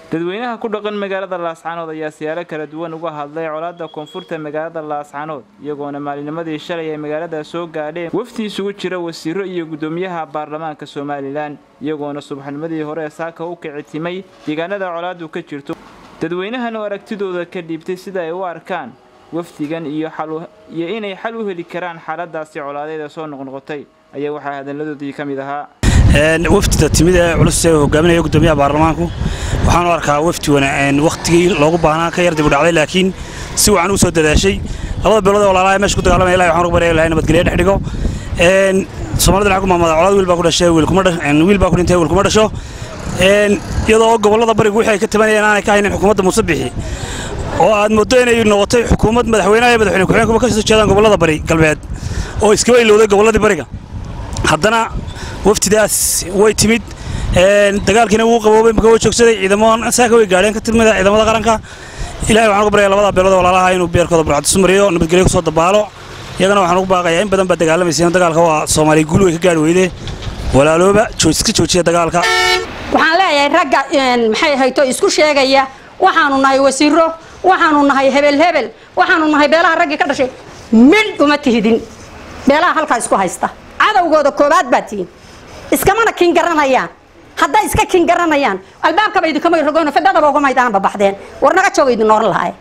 dadweynaha ku dhaqan magaalada laascaanood ayaa siyaalo kala duwan uga hadlay colaadda koonfurta magaalada laascaanood iyagoona maalinimadii shalay ay magaalada soo gaadheen wafdi isugu jira wasiiro iyo guddoomiyaha baarlamaanka somalilan iyagoona subaxnimadii hore saaka u kicitimay deegaanada colaadu ka jirto dadweynahan oo aragtidooda ka dhiibtay sida ay u arkaan wafdigan iyo iyo inay xal u heli karaan xaaladaasi colaadeeda soo noqnoqotay ayaa waxaa hadaladoodii ka mid ahaa wafdida timid ee culus ee hogaaminaya guddoomiyaha baarlamaanku waxaan u arkaa wafdi wakhtigii loogu baahnaa ka yar dib u dhacday laakiin si wacan u soo dadaashay labada beelood ee walaalaha meesha ku dagaalamaya ilahi waxaan ugu barya ilahay nabadgelyo dhex dhigo soomaalida waxaa ku maamada colaad wiil baa ku dhashay wiil baa ku dhintay wiil kuma dhasho iyadoo gobollada barigu wixii ay ka tabanayeen aanay ka haynin xukuumadda muuse bixi oo aad mooddo inay noqotay xukuumad madaxweynaha iyo madaxweyne ku-xigeenkuba ka soo jeedaan gobollada bari galbeed oo iskaba ilowday gobolladii bariga haddana waftidaas way timid dagaalkiina wuu qaboobay marka way joogsaday ciidamo saaka way gaadheen ka tilmida ciidamada qaranka ilahay waxaan ugu baryaa labada beelood walaalaha inuu beerkooda burcadisu mariyo nabadgelyo kusoo dabaalo iyagana waxaan ugu baaqayaa in badan baa dagaalamaysa dagaalka waa soomaaliya guul way ka gaadhi weyde walaalooba iska joojiya dagaalka waxaan leeyahay ragga maxay hayto isku sheegaya waxaanu nahay wasiiro waxaanu nahay hebel hebel waxaanu nahay beelaha raggii ka dhashay midh uma tihidin beelaha halkaa isku haysta cadowgooda koobaad baa tihiin iskamana kin garanayaan hadday iska kin garanayaan albaabkaba idinkamay rogoon fidadaba uga maydaanba baxdeen war naga jooga idin nooran lahay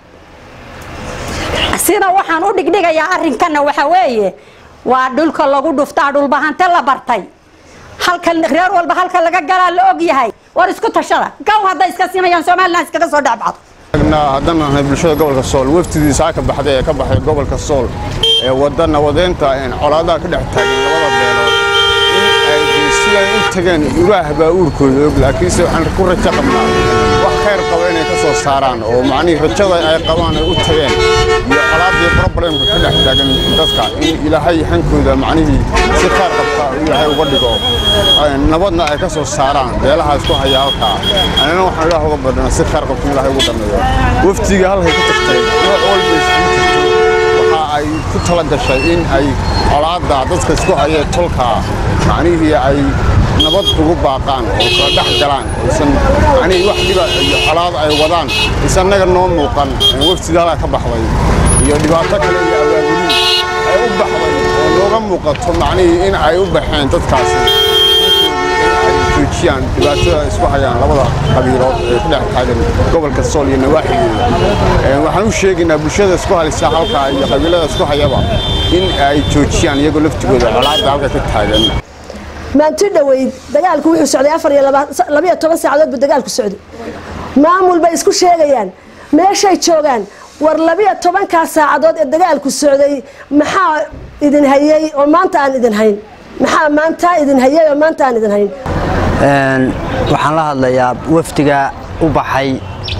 sida waxaan u dhigdhigayaa arrinkana waxa weeye waa dhulka lagu dhuftaa dhulbahante la bartay halka reer walba halka laga galaa la og yahay war isku tashada gaw hadday iska simayaan somalilan iskaga soo dhexbacdo haddaan nahay bulshada gobolka sool wafdidii saa ka baxday ee ka baxay gobolka sool ee wadda nabadeynta colaadaha ka dhex taagan labada beelood si ay u tageen uraah baa uurkooda og laakiinse waxaan ku rajo qabnaa wax khayr qaba inay ka soo saaraan oo macnihii rajada ay qabaan ay u tageen iyo colaaddii problemka ka dhex taagan dadka in ilaahay hankooda macnihii si khayr qabta ilaahay uga dhigo nabadna ay ka soo saaraan beelaha isku haya halkaa anina waxaan ilaah uga badhana si khayr qabta ilaahay ugu dhameeyo wafdiga halkay ku tagtay nooc walba isugu jirtay waxa ay ku tala gashay in ay colaadda dadka isku haya tolka macnihii ay nabad ugu baaqaan oo kala dhex galaan aysan macnihii wax dhiba iyo colaad ay wadaan is annaga noo muuqan waftiga halkaa ka baxday iyo dhibaato kale iyo abaabulin ay u baxday oo nooga muuqato macnihii in ay u baxeen dadkaasi ay joojiyaan dhibaatada isku hayaan labada qabiilood ee ku dhex taagan gobolka sool iyo nawaaxigeeda waxaan u sheegaynaa bulshada isku halisa halkaa iyo qabiilada isku hayaba in ay joojiyaan iyagoo laftigooda colaadda halka ka taagan maanti dhoweyd dagaalku wuxuu socday afar iyo labayo toban saacadood buu dagaalku socday maamul bay isku sheegayaan meeshay joogaan war labiyo tobankaa saacadood ee dagaalku socday maxaa idin hayey oo maanta aan idin hayn maxaa maanta idin hayey oo maanta aan idin hayn waxaan la hadlayaa wafdiga u baxay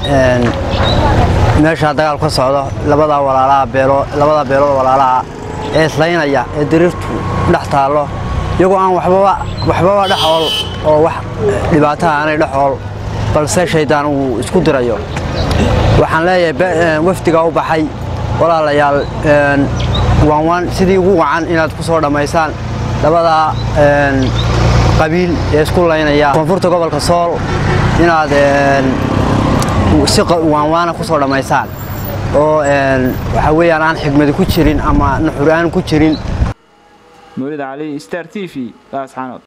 meeshaa dagaal ka socdo labadaa walaalaha beelo labada beelood walaalaha ee islaynaya ee dariirtu dhex taallo iyagoo aan waxbaba waxbaba dhexool oo wax dhibaataha aanay dhexool balse shaydaan uu isku dirayo waxaan leeyahay wafdiga u baxay walaalayaal waanwaan sidii ugu wacan inaad ku soo dhammaysaan labadaa qabiil ee isku laynaya koonfurta gobolka sool inaad si waanwaana ku soo dhammaysaan oo waxaa weeyaan aan xigmadi ku jirin ama nuxur aan ku jirin mawlid cali star t v laascaanood